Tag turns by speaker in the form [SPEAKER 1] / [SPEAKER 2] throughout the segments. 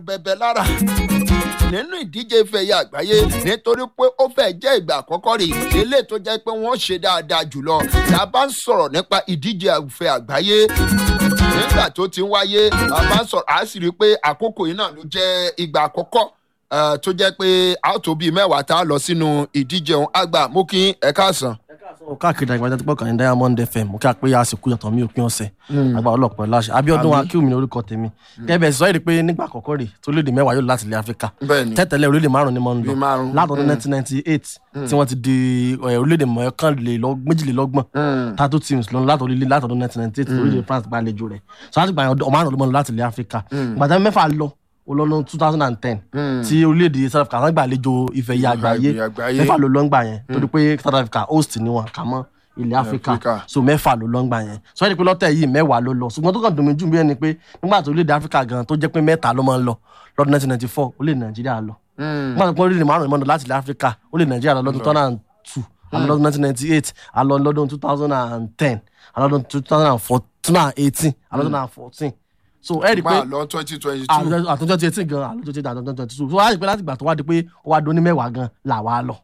[SPEAKER 1] bẹ̀bẹ̀ lára nínú ìdíje ìfẹ̀yà àgbáyé nítorí pé ó fẹ́ jẹ́ ìgbà àkọ́kọ́ rè eléyìí tó jẹ́ pé wọ́n ṣe dáadáa jùlọ tá a bá ń sọ̀rọ̀ nípa ìdíje ìfẹ̀ àgbáyé nígbà tó ti ń wáyé a bá ń sọ̀rọ̀ a sì rí i pé àkókò yìí náà ló jẹ́ ìgbà àkọ́kọ́ tó jẹ́ pé a ó tó bíi mẹ́wàá tá a lọ sínú ìdíje ọ̀hún àgbà mú kí ẹ káàsán
[SPEAKER 2] ó káàkiri àgbàjá tó pọ̀ kàn ní diamond fm mo kí a pé àsìkò yàtọ̀ mi òpin ọ̀sẹ̀ àgbà ọlọ́pàá láṣẹ abiodun akíwumi ní orúkọ tèmi gẹ́gẹ́ bẹ́ẹ̀ sọ èdè pé nígbà àkọ́kọ́ rè tó léde mẹ́wàá yóò láti ilẹ̀ áfíríkà tẹ́tẹ̀lẹ̀ orílẹ̀ márùn-ún ni mo ń lọ látọdún nineteen ninety eight tí wọ́n ti di orílẹ̀ mọ́kànlélọ́gbọ̀n tattoo teams lọ látọdún nineteen ninety eight orílẹ̀ france gbàlejò rẹ̀ sọ láti gbà ọmọ márùn-ún ló mọ́ lọ láti ilẹ̀ áfíríkà gbàtà mẹ́fà lọ olọ́nà two thousand and ten tí orílẹ̀-èdè south africa wọ́n gbàlejò ìfẹ̀yà àgbáyé mẹ́fà ló lọ́ngbà yẹn torí pé south africa host ni wọn kà mọ́ ilẹ̀ áfíríkà so mẹ́fà ló lọ́ngbà yẹn sọ yẹn pé lọ́tẹ̀ yìí mẹ́wàá ló lọ ṣùgbọ́n tó kàn dùn mí jù bí ẹni pé nígbà tó orílẹ̀-èdè áfíríkà gan tó jẹ́ pé mẹ́ta ló máa ń lọ lọ́dún nineteen ninety four ó lè nàìjíríà lọ nígbà tó pọ́n orílẹ̀ márùn-ún ìmọ̀nà láti ilẹ̀ áfíríkà ó lè nàìjíríà lọ lọ́dún two thousand and two àlọ́ lọ́dún nineteen ninety eight àlọ́ lọ́dún two thousand and ten àlọ́ lọ́dún two thousand and fourteen eighteen àlọ́ two thousand and fourteen so ẹ rí i pé
[SPEAKER 1] àlọ́ twenty twenty two
[SPEAKER 2] àtúntò twenty eighteen gan àlọ́ twenty twenty twenty two so wá rí i pé láti ìgbà tó wá di pé ó wá dún ní mẹ́wàá gan là wá lọ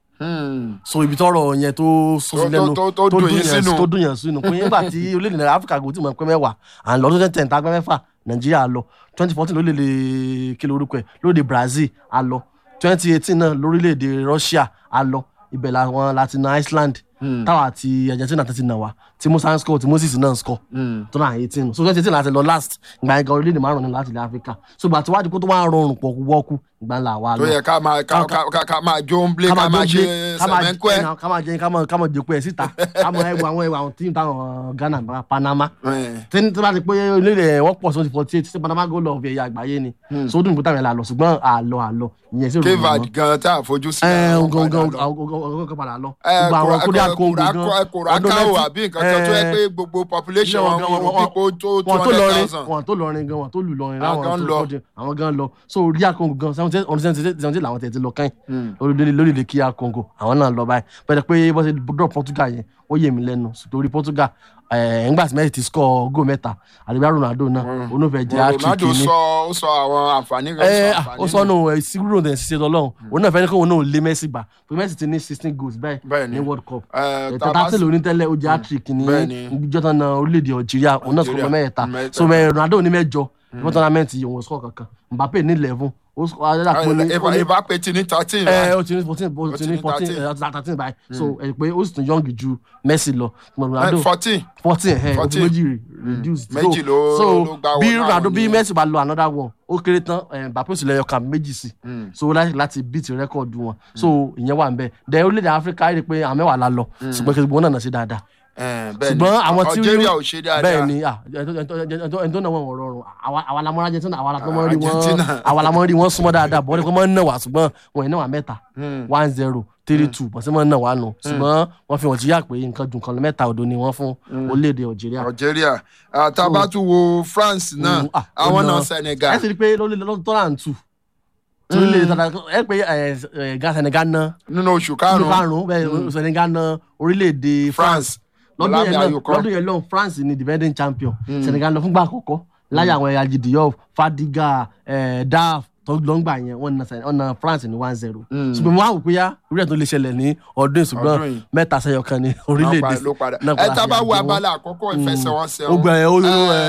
[SPEAKER 2] so ibi tọrọ yẹn tó sọsí lẹnu
[SPEAKER 1] tó dùn yín sínú
[SPEAKER 2] tó dùn yẹn sínú pé nígbà tí orílẹ̀-èdè áfíríkà kò tí mọ̀ pé mẹ́wàá à ń lọ tó tẹ̀ tá pẹ́ mẹ́fà nàìjíríà lọ twenty fourteen lórílẹ̀-èdè kí lorúkọ ẹ̀ lórílẹ̀-èdè brazil a lọ twenty eighteen náà lórílẹ̀-èdè russia a lọ ibẹ̀ làwọn láti na iceland táwa àti argentina ti nà wá tí musa ń score tí moses náà ń score tó náà eighteen so twenty eighteen láti lọ last ìgbà yẹn gan orílẹ̀-èdè márùn-ún láti ilẹ̀ áfíríkà so gbà tí wàá di kó tó wá rọrùn pọ̀ wọ́ọ́kú ìgbà ńlá wa lọ.
[SPEAKER 1] tó yẹ ká máa ká ká ká máa jó ń blé ká máa ṣe sẹmẹńkọ ẹ.
[SPEAKER 2] ká máa jẹ ká máa ká máa jẹkọ ẹ síta ká máa ẹwà àwọn ẹwà àwọn tíìmù táwọn ghana panama tí tí bá ti pé orílẹ̀ wọ́n pọ̀ sí forty eight sí panama goal of ẹ̀yà àgbáyé ni so ó dùn bùtà yẹn là lọ ṣùgbọ́n àlọ́ àlọ́ ìyẹn sí
[SPEAKER 1] òrùn mọ́. kevad gan tá a fojú sí.
[SPEAKER 2] ẹ gangan gangan padà lọ. gbogbo àwọn kódà kóńgò gan
[SPEAKER 1] kòrákàwò àbí nǹkan kan tó yẹ pé gbogbo population wọn wọn pípò tó two hundred thousand.
[SPEAKER 2] wọn tó lọrin gan wọn tó lù lọrin láwọn tó kọjú àwọn gan lọ so ríà kóńgò gan seventy làwọn tẹ̀ ti lọ kẹ́yìn lórílẹ̀ kíá kóńgò àwọn náà lọ báyìí bẹ́ẹ̀ pé bọ́sẹ̀ dọ̀ Portugal yẹn ó yé mi lẹ́nu torí Portugal ńgbà tí Messi ti score goal mẹ́ta àdébíyá Ronaldo náà onófẹ́ jẹ́ àtúntì
[SPEAKER 1] Ronaldo sọ ó sọ àwọn àǹfààní kan sọ àǹfààní.
[SPEAKER 2] ó sọ nù sígúrò ní ṣiṣẹ́ lọ́lọ́run òun náà fẹ́ ní kó òun náà lé Messi gbà pé Messi ti ní sixteen goals báyìí ní World Cup tata tí lóní tẹ́lẹ̀ ó jẹ́ àtúntì ní ìjọba náà orílẹ̀-èdè Algeria òun náà sọ̀rọ̀ mẹ́ta so Ronaldo ní mẹ́jọ ìfọ́n tournament yìí òun score kankan Mbappe ní eleven
[SPEAKER 1] Mbappe ti ní thirteen
[SPEAKER 2] ẹ o ti ní fourteen o ti ní fourteen thirteen báyìí so ẹ pé ó sì tún young ju Messi lọ
[SPEAKER 1] Ronaldo fourteen
[SPEAKER 2] fourteen ẹ o ti méjì reduce
[SPEAKER 1] méjì ló
[SPEAKER 2] so bí Ronaldo bí Messi bá lọ another one ó kéré tán Mbappe sì lẹ́yọ̀ kan méjì sí so láti beat record wọn so ìyẹn wà ń bẹ then orílẹ̀-èdè Áfíríkà rí i pé àwọn mẹ́wàá la lọ ṣùgbọ́n kí gbogbo náà náà ṣe dáadáa
[SPEAKER 1] ṣùgbọ́n àwọn tí Algeria ò ṣe dáadáa
[SPEAKER 2] bẹ́ẹ̀ ni ẹni tó náà wọ́n wọ̀ rọrùn àwa la mọ́ Argentina àwa la mọ́ rí wọ́n àwa la mọ́ rí wọ́n súnmọ́ dáadáa bọ́ọ̀lù kọ́ mọ́ ń nà wá ṣùgbọ́n wọ́n ì náà wà mẹ́ta one zero three two bọ́sẹ̀ mọ́ ń nà wá nù ṣùgbọ́n wọ́n fi wọ́n ti yà pé nǹkan dùn kan mẹ́ta òdo ni wọ́n fún orílẹ̀-èdè Algeria.
[SPEAKER 1] Algeria tabatu wo France náà àwọn náà Senegal.
[SPEAKER 2] ẹ ti rí i pé lọ́dún tó rà ń tù orílẹ̀-èdè tata ẹ pé ga Senegal ná.
[SPEAKER 1] nínú oṣù karùn-ún
[SPEAKER 2] nínú karùn-ún bẹ́ẹ̀ Senegal ná orílẹ̀-èdè France lọ́dún yẹn náà lọ́dún yẹn náà France ni defending champion mm. Senegal lọ fúngbà àkọ́kọ́ láyé àwọn ẹ̀yà Diop Fadiga Daf tó lọ́ngbà yẹn wọ́n na France ní one zero ṣùgbọ́n mo wá wò pé yá orí ẹ̀ tó lè ṣẹlẹ̀ ní ọdún ṣùgbọ́n mẹ́ta sẹ́yọ kan ní orílẹ̀-èdè
[SPEAKER 1] náà ẹ tá bá wo abala àkọ́kọ́ ìfẹsẹ̀wọnsẹ̀
[SPEAKER 2] o gbẹ ó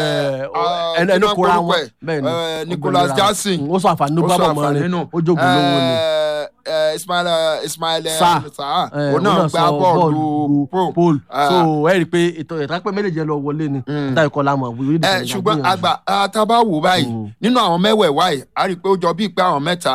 [SPEAKER 2] ẹnu ẹnu kóra wọn
[SPEAKER 1] bẹ́ẹ̀ ni Nicolas Jackson
[SPEAKER 2] ó sọ àǹfààní ló bá bọ̀ mọ́ ni ó jogun lówó ni
[SPEAKER 1] Ismail Ismail Sarr òun náà gbá bọ́ọ̀lù
[SPEAKER 2] pole so ẹ rí i pé ètò ìtàpẹ́ méjèèjì lọ wọlé ni táyì kọ́ lámọ̀ wíwí
[SPEAKER 1] ẹ ṣùgbọ́n àgbà tá a bá wò báyìí nínú àwọn mẹ́wẹ̀ẹ̀wá yìí a rí i pé ó jọ bíi pé àwọn mẹ́ta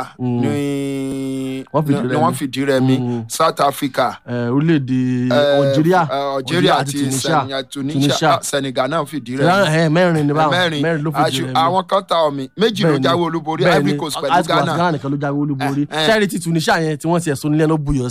[SPEAKER 1] ni wọ́n fìdí rẹmi South Africa
[SPEAKER 2] orílẹ̀-èdè Algeria
[SPEAKER 1] Algeria àti Tunisia Senegal náà fìdí rẹmi
[SPEAKER 2] mẹ́rin ni báwọn mẹ́rin ló fìdí rẹmi
[SPEAKER 1] àwọn kan ta omi méjì ló jáwé olúborí Ivory Coast pẹ̀lú Ghana
[SPEAKER 2] Ghana nìkan ló jáwé olúborí sẹ́ẹ̀rì ti Tunisia yẹn tí wọ́n ti ẹ̀sùn nílẹ̀ ló buyọ̀